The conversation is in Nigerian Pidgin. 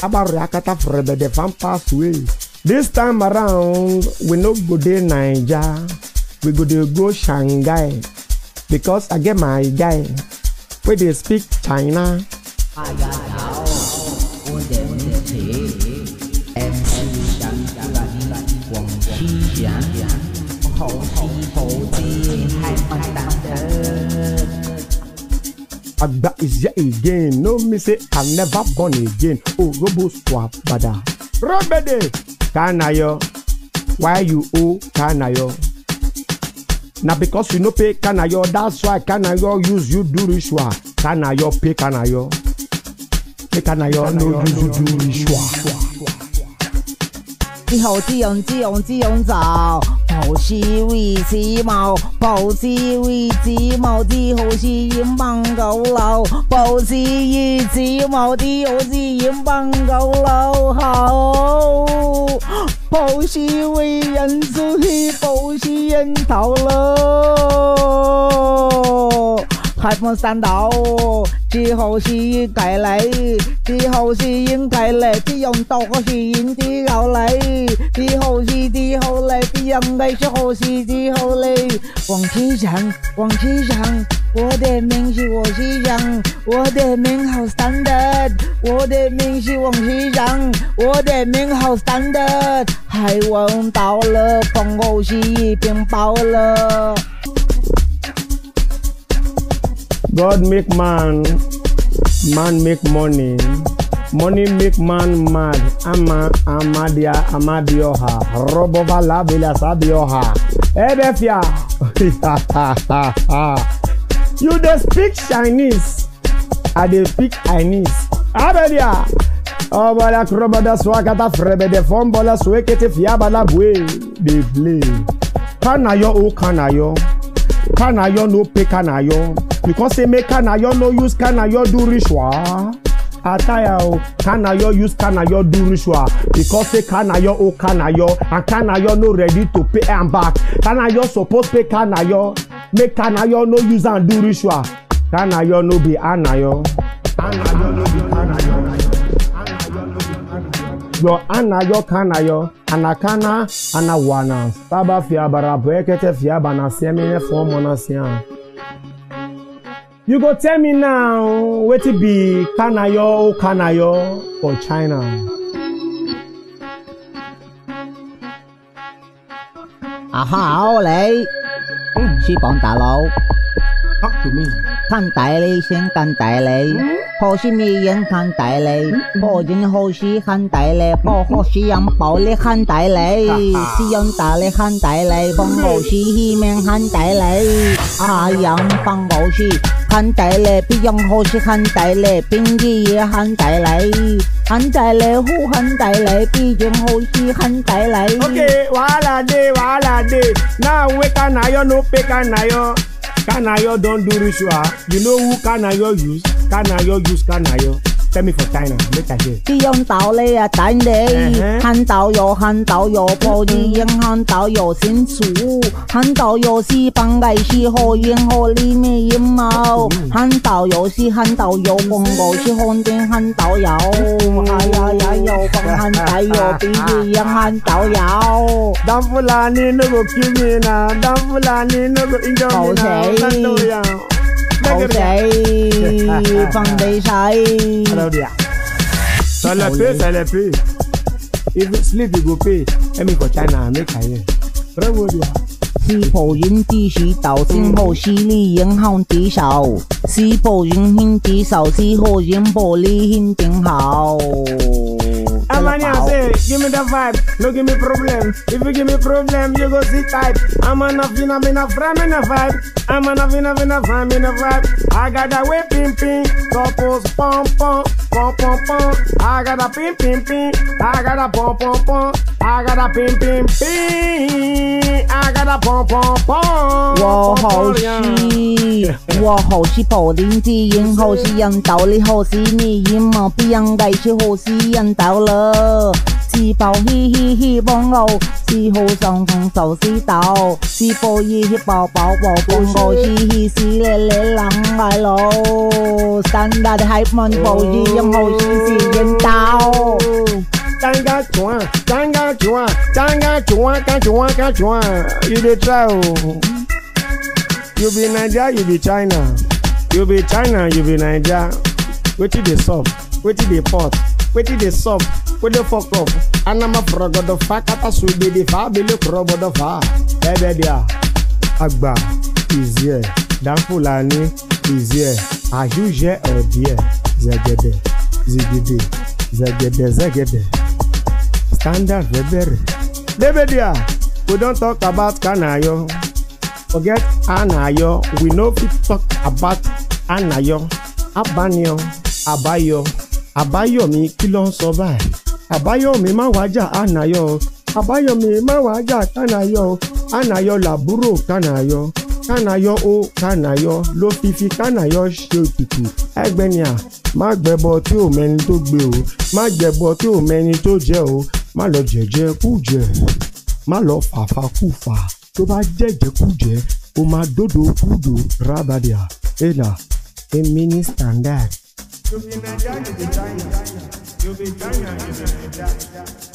Abariakata frebe the fan pass away. This time around, we no go dey Naija, we go dey go Shanghai because I get my guy wey dey speak China. 大家好，我的名字 MC 想出来广西人，好西好知係笨蛋的。 Agba is here again. No me say I never born again. Oh, Robo swap bada. Robede. Kanayo. Why you owe Kanayo? Na because you no pay Kanayo, that's why Kanayo use you do ritual. Kanayo pay Kanayo. Pay Kanayo no use you do ritual. 之後之用之用之用就抱是為子毛，抱是為子毛之後是煙棒狗流，抱是為子毛之後是煙棒狗流好，抱是為人出去，抱是人頭咯。開門山道，之後是計嚟，之後是應計嚟，之用到嗰是應之後嚟，之後是之後嚟，之用嘅時候是之後嚟。王機長，王機長，我的名是我機長，我的名好 standard，我的名是王機長，我的名好 standard，海王到了，風後是一邊爆了。 God make man, man make money. Money make man mad. Ama amadia amadioha. Robova labila sabioha. Ebefia. you dey speak Chinese. I dey speak Chinese. Abedia. Obala krobada swakata frebede fombola swekete fiabala bwe. Dey play. Kanayo o kanayo. Kanayo no pay Kanayo. Because say make Kanayo no use Kanayo do ritual. Ataya o, Kanayo use Kanayo do ritual. Because say Kanayo o Kanayo and Kanayo no ready to pay am back. Kanayo suppose pay Kanayo. Make Kanayo no use am do ritual. Kanayo no be Anayo. Anayo no be Kanayo. Your anayo kanayo, anakana, anawana. Taba fiabara, brekete fiabana, semine formona sian. You go tell me now, wetin be kanayo o kanayo for China? 啊好你，是幫大佬， Talk to me. 看大你先看大你，破是咩人看大你，破人好是看大你，破好是人暴力看大你，是人大力看大你，放好是欺面看大你，啊人放好是看大你，別人好是看大你，邊啲嘢看大你，看大你好看大你，別人好是看大你。 Okay, wahala dey, wahala dey. Now wey kanayo no pay kanayo. Kanayo don do ritual. You know who kanayo use? Kanayo use kanayo. Tell me for China, make I hear. 是用道理啊，等你嗯哼看到有看到有破你人看到有清楚，看到有是帮个是好人好里面阴谋，看到有是看到有公告是红灯看到有，哎呀呀有放看到有比你人看到有。 Dan Fulani no go kill me now. Dan Fulani no go injure me now. Okay. Dan know ya. 好死，放地使。 Hello there. Ça le paye, ça le paye. If you sleep, you go pay. Let me for China, make I hear. Bravo there. 是否人的是道先好是你影響的手，是否人牽的手，是否人玻璃牽定好。 Amania say, give me the vibe, no give me problem. If you give me problem, you go see type. I'm a nothing, I'm in a frame in a vibe. I'm a nothing, I'm in a frame in a vibe. I got that way ping ping, couples pom pom, pom pom pom. I got a ping ping ping, I got a pom pom pom. I got a ping ping ping, I got a pom pom pom. 我好是，我好是破零之人，好是人道理，好是你人嘛，别人该是好是人道了。是否嘻嘻嘻帮我，是好上同手是道，是否嘻嘻抱抱抱帮我，嘻嘻是咧咧人爱咯， double standard hype man 保一样好心喜人刀。 Tanga chua, tanga chua, tanga chua, ka chua, ka chua. You dey try o. You be Naija, you be China. You be China, you be Naija. Wetin dey sup? Wetin dey pot? Wetin dey sup? Wey dey fok up? Anama forogodo fa kata sugbede fa abele korobodo fa. Ẹbẹ dia, agba is here. Dan Fulani is here. Àjùjẹ ọ̀dìẹ̀ zẹ̀gẹ̀dẹ̀ zigide zẹ̀gẹ̀dẹ̀ zẹ̀gẹ̀dẹ̀. Standard fẹ́ bẹ̀rẹ̀. Débẹ̀ dia, we don talk about Kanayo. Forget Anayo, we no fit talk about Anayo. Abaniyo, Abayo, Abayomi kí ló ń sọ báyìí? Àbáyọ̀mí má wájà Anayo. Àbáyọ̀mí má wájà Kanayo. Anayo làbúrò Kanayo. Kanayo ó Kanayo ló fi fi Kanayo ṣe òtútù. Ẹgbẹ́ni à, má gbẹbọ tí ò mẹni tó gbé o. Má jẹbọ tí ò mẹni tó jẹ o. Má lọ jẹjẹ kú jẹ. Má lọ fàfà kú fà. Tó bá jẹjẹ kú jẹ, o máa dódò kúdò rábàdìà. Ẹ̀nà, èmi ní standard. You be Naija, you be China. You be China, you be Naija.